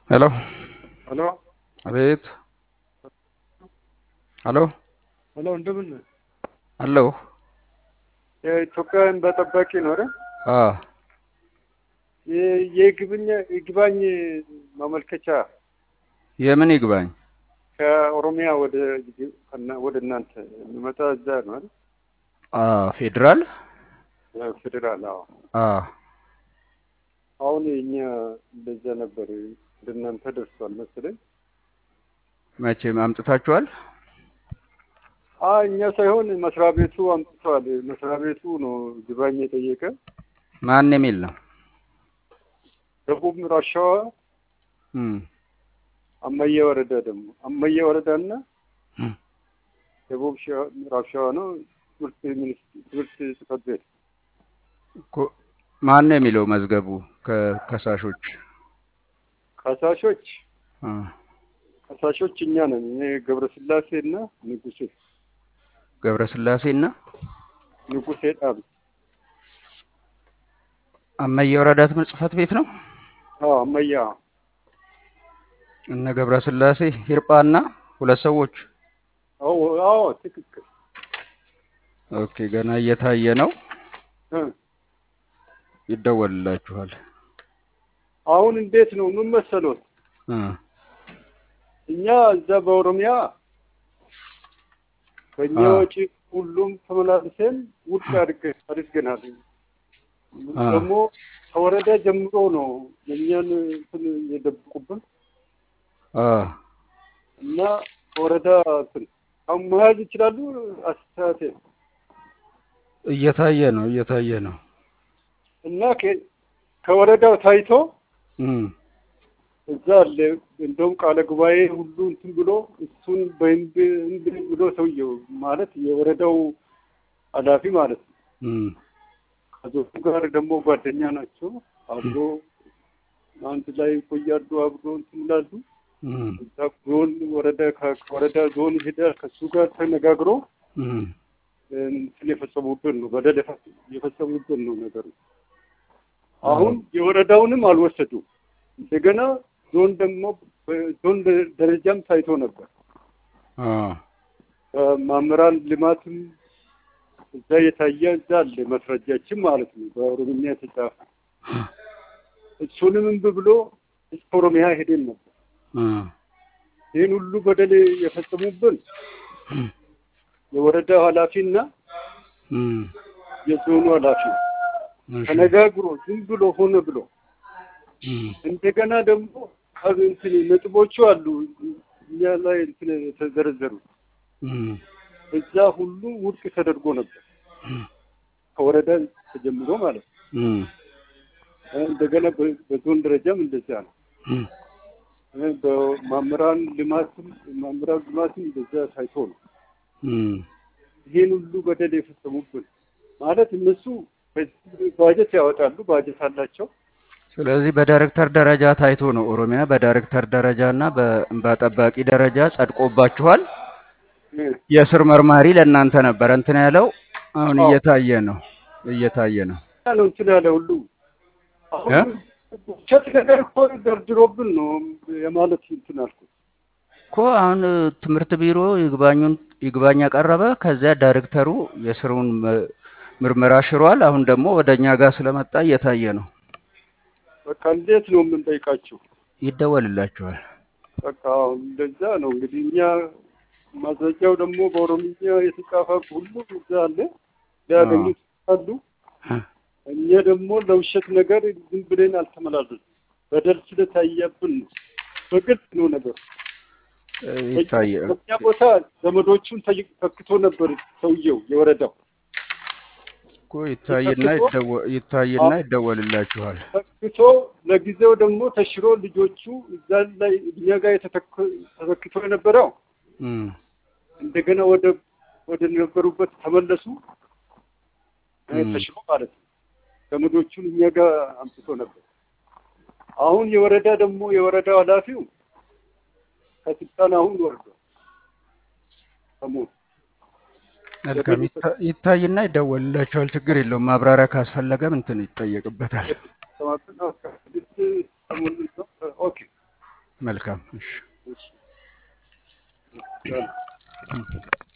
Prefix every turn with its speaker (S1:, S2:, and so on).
S1: ሄሎ
S2: ሄሎ
S1: አቤት ሄሎ
S2: ሄሎ፣ እንደምን ነህ?
S1: አለሁ
S2: የኢትዮጵያውያን በጠባቂ ነው አይደል?
S1: አ
S2: የ- የይግብኝ ይግባኝ ማመልከቻ
S1: የምን ይግባኝ
S2: ከኦሮሚያ ወደ ከና- ወደ እናንተ የሚመጣ እዛ ነው አይደል?
S1: አ ፌዴራል
S2: ፌዴራል። አዎ።
S1: አ
S2: አሁን እኛ እንደዛ ነበር ወደ እናንተ ደርሷል መሰለኝ።
S1: መቼም አምጥታችኋል
S2: አ እኛ ሳይሆን መስሪያ ቤቱ አምጥተዋል። መስሪያ ቤቱ ነው ይግባኝ የጠየቀ።
S1: ማን የሚል ነው
S2: ደቡብ ምዕራብ ሸዋ
S1: እም
S2: አመየ ወረዳ ደግሞ አመየ ወረዳና
S1: እም
S2: ደቡብ ሸዋ ምዕራብ ሸዋ ነው ትምህርት ሚኒስ- ትምህርት ጽሕፈት ቤት
S1: እኮ ማን ነው የሚለው መዝገቡ ከከሳሾች
S2: ከሳሾች
S1: አ
S2: ከሳሾች እኛ ነን። እኔ ገብረስላሴ እና ንጉሴ
S1: ገብረስላሴና
S2: ንጉሴ ጣም
S1: አመየ ወረዳ ትምህርት ጽሕፈት ቤት ነው
S2: አዎ አመያ
S1: እነ ገብረስላሴ ሂርጳና ሁለት ሰዎች
S2: አዎ አዎ ትክክል
S1: ኦኬ ገና እየታየ ነው
S2: እ
S1: ይደወልላችኋል
S2: አሁን እንዴት ነው ምን መሰሎት
S1: እ
S2: እኛ እዛ በኦሮሚያ በእኛ
S1: አ
S2: ወጪ ሁሉም ተመላልሰን ውድቅ አድርገ አድርገናል።
S1: አ
S2: ደግሞ ከወረዳ ጀምሮ ነው የእኛን እንትን የደብቁብን
S1: አ
S2: እና ከወረዳ እንትን አሁን መያዝ ይችላሉ። አስተያየቴ
S1: እየታየ ነው እየታየ ነው
S2: እና ከ- ከወረዳው ታይቶ
S1: እም
S2: እዛ አለ እንደውም ቃለ ጉባኤ ሁሉ እንትን ብሎ እሱን በህንድ ህንድ ብሎ ሰውየው ማለት የወረዳው ኃላፊ ማለት ነው።
S1: እም
S2: ከዞኑ ጋር ደግሞ ጓደኛ ናቸው። አብሮ አንድ ላይ ይቆያሉ፣ አብሮ እንትን ይላሉ።
S1: እም
S2: እዛ ዞን ወረዳ ከ- ከወረዳ ዞን ሄደ ከሱ ጋር ተነጋግሮ
S1: እም
S2: እንትን የፈጸሙብን ነው፣ በደል የፈ- የፈጸሙብን ነው ነገሩ። አሁን የወረዳውንም አልወሰዱም። እንደገና ዞን ደግሞ በዞን ደረጃም ታይቶ ነበር።
S1: አ
S2: መምህራን ልማትም እዛ የታየ እዛ አለ መስረጃችን ማለት ነው፣ በኦሮምኛ የተጻፈ እሱንም እምቢ ብሎ እስከ ኦሮሚያ ሄደን ነበር።
S1: አ
S2: ይህን ሁሉ በደል የፈጸሙብን የወረዳው ኃላፊና
S1: እም
S2: የዞኑ ኃላፊ
S1: እሺ
S2: ተነጋግሮ ዝም ብሎ ሆነ ብሎ
S1: እም
S2: እንደገና ደግሞ ከብ- እንትን ነጥቦቹ አሉ እኛ ላይ እንትን የተዘረዘሩ
S1: እም
S2: እዛ ሁሉ ውድቅ ተደርጎ ነበር ከወረዳ ተጀምሮ ማለት ነው።
S1: እም
S2: እንደገና በ- በዞን ደረጃም እንደዚያ ነው።
S1: እም
S2: በመምህራን ልማትም መምህራን ልማትም እንደዚያ ታይቶ ነው።
S1: እም
S2: ይህን ሁሉ በደል የፈጸሙብን ማለት እነሱ በዚህ ባጀት ያወጣሉ፣ ባጀት አላቸው።
S1: ስለዚህ በዳይሬክተር ደረጃ ታይቶ ነው ኦሮሚያ በዳይሬክተር ደረጃ እና በእንባ ጠባቂ ደረጃ ጸድቆባችኋል።
S2: እ
S1: የስር መርማሪ ለእናንተ ነበረ እንትን ያለው አሁን
S2: አዎ
S1: እየታየ ነው እየታየ ነው
S2: ያ ነው እንትን ያለ ሁሉ አሁን
S1: እ
S2: ውሸት ነገር እኮ ደርድሮብን ነው የማለት እንትን አልኩት።
S1: እኮ አሁን እ, ትምህርት ቢሮ ይግባኙን ይግባኝ ያቀረበ ከዚያ ዳይሬክተሩ የስሩን ም- ምርመራ ሽሯል። አሁን ደግሞ ወደ እኛ ጋር ስለመጣ እየታየ ነው።
S2: በቃ እንዴት ነው የምንጠይቃቸው?
S1: ይደወልላችኋል።
S2: በቃ እንደዛ ነው እንግዲህ እኛ ማስረጃው ደግሞ በኦሮምኛ የተጻፈ ሁሉ እዛ አለ
S1: አዎ
S2: ሊያገኙት አሉ። እኛ ደግሞ ለውሸት ነገር ዝም ብለን አልተመላለስም። በደል ስለታየብን ነው። በግልጽ ነው ነገሩ።
S1: እ,
S2: በእኛ
S1: ይታየ
S2: በእኛ ቦታ ዘመዶቹን ተይ- ተክቶ ነበር ሰውየው የወረዳው
S1: እኮ ይታይና
S2: ተክቶ
S1: ይደወ- ይታይና ይደወልላችኋል።
S2: ተክቶ ለጊዜው ደግሞ ተሽሮ ልጆቹ እዛ ላይ እኛ ጋር የተተክ- ተተክቶ የነበረው
S1: እም
S2: እንደገና ወደ ወደ ነበሩበት ተመለሱ። እ፣
S1: እም
S2: ተሽሮ ማለት ነው። ዘመዶቹን እኛ ጋር አምጥቶ ነበር። አሁን የወረዳ ደግሞ የወረዳው ኃላፊው ከስልጣን አሁን ወርዷል። ከሞት
S1: መልካም
S2: ዘመድ
S1: ይታ- ይታይና ይደወልላችኋል። ችግር የለውም። ማብራሪያ ካስፈለገም እንትን ይጠየቅበታል።
S2: ሰማትና ስድስት ሰሞኑን ነው። ኦኬ
S1: መልካም እሺ
S2: እሺ።